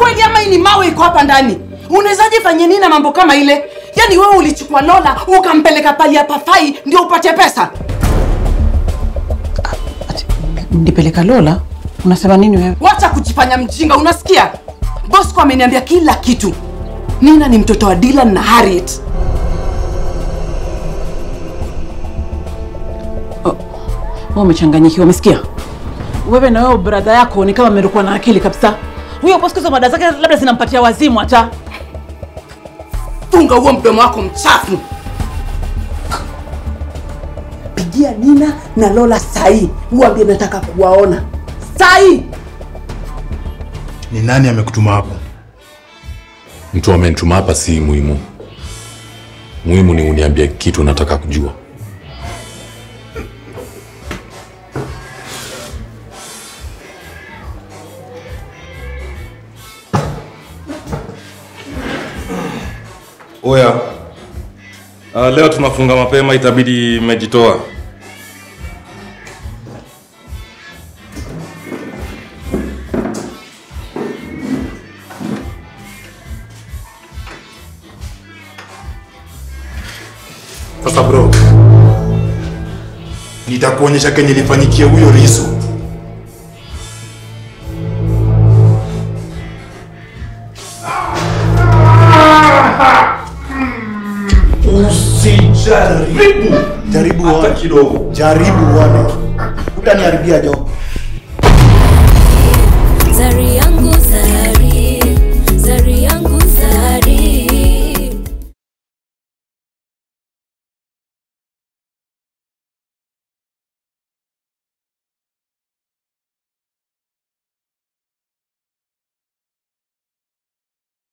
kweli ama hii ni mawe iko hapa ndani? Unawezaje fanye nini na mambo kama ile? Yaani wewe ulichukua Lola ukampeleka pali ya pafai ndio upate pesa? Nipeleka Lola? Unasema nini wewe? Wacha kujifanya mjinga, unasikia? Bosco ameniambia kila kitu. Nina ni mtoto wa Dylan na Harriet. Wewe umechanganyikiwa, umesikia? Wewe na wewe brada yako ni kama mmerukwa na akili kabisa. Huyo Bosco hizo mada zake labda zinampatia wazimu hata. Funga huo mdomo wako mchafu. Pigia Nina na Lola sahi, uambie nataka kuwaona sahi. Ni nani amekutuma hapo? Mtu amenituma hapa si muhimu. Muhimu ni uniambie kitu nataka kujua. Oya, uh, leo tunafunga mapema, itabidi mmejitoa. Sasa bro, nitakuonyesha kenye ilifanyikia huyo Risu. Usijaribu. Jaribu Hata uone. kidogo. Jaribu uone. Utaniharibia job.